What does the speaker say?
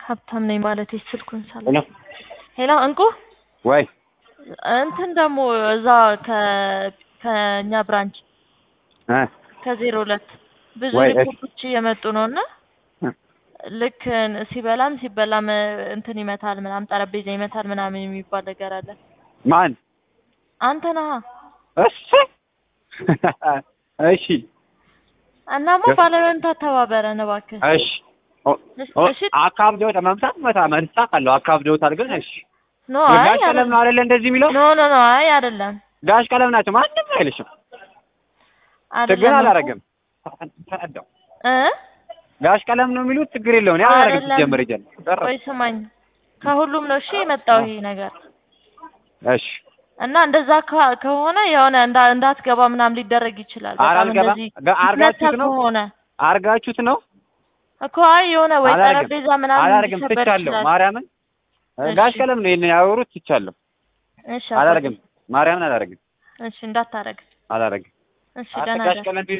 ሀብታም ነኝ ማለት ስልኩን ሳለ ሄሎ ሄሎ እንቁ ወይ እንትን ደግሞ እዛ ከ ከእኛ ብራንች እ ከዜሮ ሁለት ብዙ ወይ እሺ። ሪፖርቶች እየመጡ ነው እና እ ልክ ሲበላም ሲበላም እንትን ይመታል ምናምን ጠረጴዛ ይመታል ምናምን የሚባል ነገር አለ። ማን አንተ ነህ እሺ እሺ እናማ ባለመንታ ተባበረን እባክህ። እሺ ኦ- ኦ- እሺ አካብደውት መምታት መታ መንሳት አለው አካብደውታል ግን እሺ ኖ አይ ጋሽ ቀለም ነው አይደለ እንደዚህ የሚለው ኖ ኖ ኖ አይ አይደለም ጋሽ ቀለም ናቸው ማንም አይልሽም ችግር አይደለም አላረግም ተረዳው እ ጋሽ ቀለም ነው የሚሉት ችግር የለውም ያው አላረግም አይደለም። ሲጀምር ይጀል ቆይ ስማኝ ከሁሉም ነው እሺ የመጣው ይሄ ነገር እሺ እና እንደዛ ከ- ከሆነ የሆነ እንዳ እንዳትገባ ምናምን ሊደረግ ይችላል። ኧረ በጣም አልገባም። እንደዚህ ጋ- አርጋችሁት መታ ነው? ከሆነ አርጋችሁት ነው እኮ አይ የሆነ ወይ አላረግም ጠረጴዛ ምናምን አላረግም ሊሰበር ትቻለሁ ይችላል። ማርያምን እሺ። ጋሽ ቀለም ነው ይሄን ያወሩት ትቻለሁ እሺ አባቴ። አላረግም ማርያምን አላረግም እሺ እንዳታረግ። አላረግም እሺ አንተ ደህና ጋሽ ደር። ቀለም